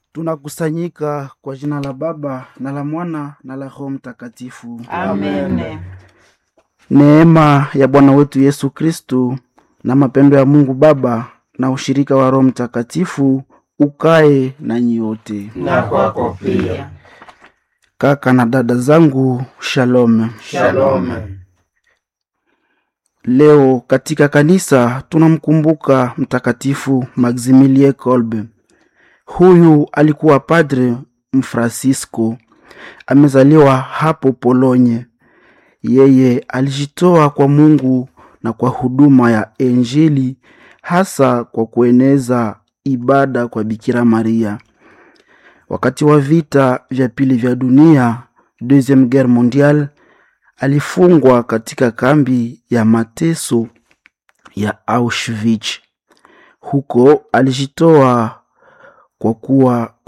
Tunakusanyika kwa jina la Baba na la Mwana na la Roho Mtakatifu. Amen. Neema ya Bwana wetu Yesu Kristu na mapendo ya Mungu Baba na ushirika wa Roho Mtakatifu ukae na nyote. Na kwako pia. Kaka na dada zangu, shalom. Shalom. Leo katika kanisa tunamkumbuka Mtakatifu Maximilie Kolbe. Huyu alikuwa padre Mfransisko, amezaliwa hapo Polonye. Yeye alijitoa kwa Mungu na kwa huduma ya Injili, hasa kwa kueneza ibada kwa Bikira Maria. Wakati wa vita vya pili vya dunia, Deuxième Guerre mondiale, alifungwa katika kambi ya mateso ya Auschwitz. Huko alijitoa kwa kuwa